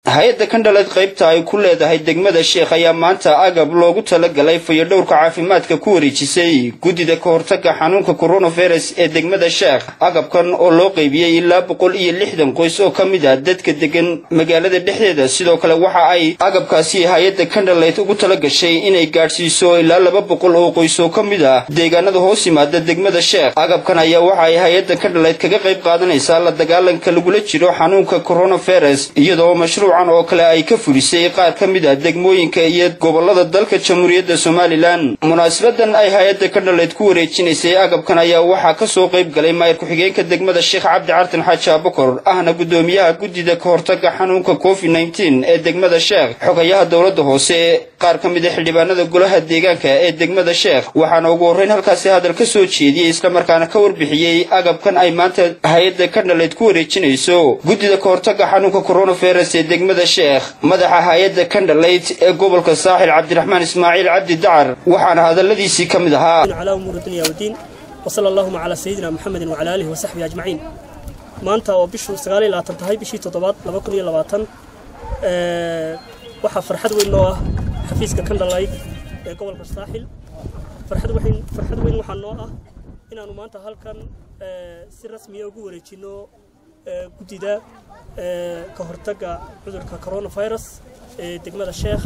hay-adda kandhaleed qaybta ay ku leedahay degmada sheekh ayaa maanta agab loogu talagalay fayadhowrka caafimaadka ku wareejisay guddida ka hortaga xanuunka coronavirus ee degmada sheekh agabkan oo loo qaybiyey ilaa boqol iyo lixdan qoys oo ka mid ah dadka degan magaalada dhexdeeda sidoo kale waxa ay agabkaasi hay-adda kandhaleed ugu talagashay inay gaadhsiiso ilaa laba boqol oo qoys oo ka mid ah deegaanada hoos yimaada degmada sheekh agabkan ayaa waxa ay hay-adda kandhaleed kaga qayb qaadanaysaa la dagaalanka lagula jiro xanuunka coronavirus iyadoo mashruucan oo kale ay ka fulisay qaar ka mid ah degmooyinka iyo gobolada dalka jamhuuriyadda somalilan munaasabadan ay hay-adda kandhaleed ku wareejinaysay agabkan ayaa waxaa kasoo qayb galay maayir ku-xigeenka degmada sheekh cabdi cartan xaaji abakor ahna guddoomiyaha guddida ka hortaga xanuunka covid nneteen ee degmada sheekh xogayaha dowladda hoose qaar ka mid a xildhibaanada golaha deegaanka ee degmada sheekh waxaana ugu horreyn halkaasi hadal ka soo jeediyey islamarkaana ka warbixiyey agabkan ay maanta hay-adda kandhaleed ku wareejinayso guddida ka hortaga xanuunka coronavirus ee degmada sheekh madaxa hay-adda kandhaleyd ee gobolka saaxil cabdiraxmaan ismaaciil cabdi dacar waxaana hadalladiisii ka mid ahaa calaa umuuri dunya wdiin wasala allahuma calaa sayidina muxamedin wacala aalihi wasaxbihi ajmaciin maanta oo bishu sagaaliyo labaatan tahay bishii toddobaad laba kun iyo labaatan waxaa farxad weyn noo ah xafiiska kandhaleyd ee gobolka saaxil farxad weyn farxad weyn waxaa noo ah inaanu maanta halkan si rasmiya ugu wareejino guddida ka hortagga cudurka coronavirus ee degmada sheekh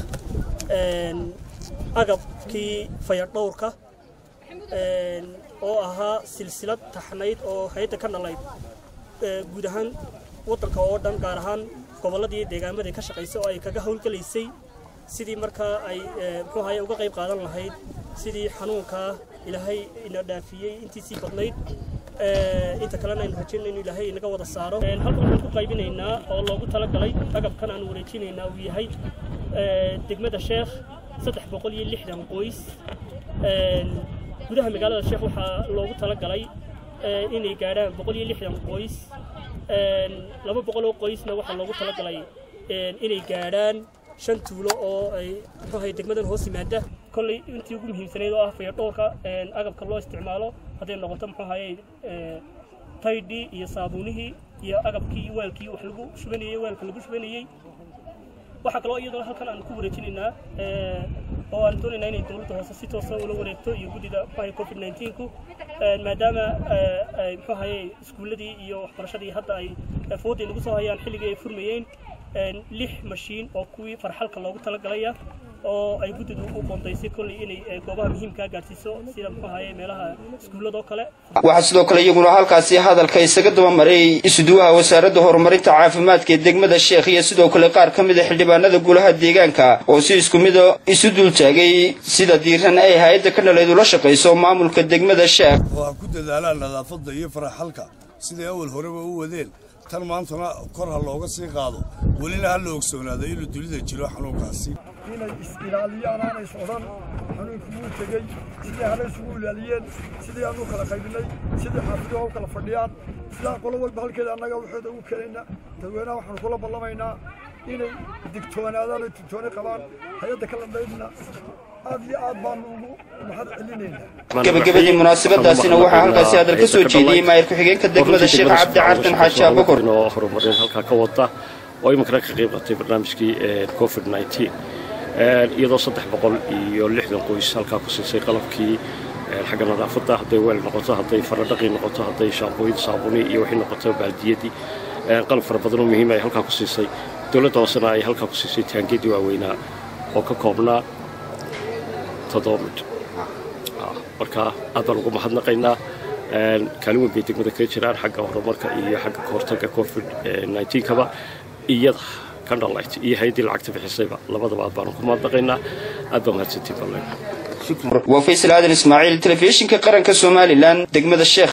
agabkii fayadhowrka oo ahaa silsilad taxnayd oo hay-adda ka dhalayd guud ahaan waddanka oo dhan gaar ahaan gobolladii deegaamaday ka shaqaysay oo ay kaga howlgelaysay sidii markaa ay muxuu ahaye uga qayb qaadan lahayd sidii xanuunkaa ilaahay ina dhaafiyey intiisii badnayd inta kalena aynu rajayna inu ilaahay inaga wada saaro halkan waxaan ku qaybinaynaa oo loogu talagalay agabkan aan wareejinaynaa uu yahay degmada sheekh saddex boqol iyo lixdan qoys gudaha magaalada sheekh waxaa loogu talagalay inay gaadhaan boqol iyo lixdan qoys laba boqol oo qoysna waxaa loogu talagalay inay gaadhaan shan tuulo oo ay muxuu ahay degmadan hoos yimaada kolley intii ugu muhiimsanayd oo ah fayadhowrka agabka loo isticmaalo hadday noqoto muxuu ahaye taydhii iyo saabuunihii iyo agabkii waalkii wax lagu shubanayey waalka lagu shubanayey waxaa kaloo iyadoo halkan aan ku wareejinaynaa oo aan doonaynaa inay dowladda hoose si toosa ula wareegto iyo guddida muxuu covid nineteenku maadaama muxuu ahaye iskuulladii iyo waxbarashadii hadda ay fooday nagu soo hayaan xilligii ay furmayeen lix mashiin oo kuwii farxalka loogu talagalaya oo ay guddidu u qoondaysay kolley inay goobaha muhiimkaa gaadhsiiso sida muxuu ahaye meelaha iskuulladoo kale waxaa sidoo kale iyaguna halkaasi hadalka isaga dabamaray isuduwaha wasaaradda horumarinta caafimaadka ee degmada sheekh iyo sidoo kale qaar ka mid a xildhibaanada golaha deegaanka oo si isku mida isu dultaagay sida diiran ay hay-adda ka dhaleed ula shaqayso maamulka degmada sheekh oo ha ku dadaalaan nadaafadda iyo faraxalka siday awal horeba u wadeen tan maantana kor ha looga sii qaado welina ha la ogsoonaado inuu dunida jiro xanuunkaasi inay is-ilaaliyaan aanay socdaan xanuunku wuu tegey sidii hale isugu ilaaliyeen sidii aanu kala qaybinay sidii xaafiduhu u kala fadhiyaan sidaa qolo walba halkeeda annaga waxooda ugu keenayna dadweynaha waxaanu kula ballamaynaa inay digtoonaadaan oo digtooni qabaan hay-adda kala dhaydna aad iyo aad baanu ugu mahad celinaynaa gabagabadii munaasabadaasina waxaa halkaasi hadal ka soo jeediyey maayir ku-xigeenka degmada sheekh cabdi cartan xaaji abakor oo horumarin halkaa ka wada oo iminkana ka qayb qatay barnaamijkii covid nneteen iyadoo saddex boqol iyo lixdan qoys halkaa ku siisay qalabkii xagga nadaafadda hadday weel noqoto hadday faradhaqii noqoto hadday shaambooyin saabuni iyo waxay noqoto baaldiyadii qalab fara badanoo muhiim ay halkaa ku siisay dowladda hoosena ay halkaa ku siisay taangiyadii waaweynaa oo ka koobnaa toddoba mid marka aad baan ugu mahadnaqaynaa kaalin weyn bay degmada kaga jiraan xagga horumarka iyo xagga kahortagga covid nneteen-kaba iyada kandhalayt iyo hay-addii lacagta bixisayba labadaba aad baanu ku mahadnaqaynaa aad baa mahadsantiin ballen waa faysal aadan ismaaciil telefishinka qaranka somalilan degmada sheekh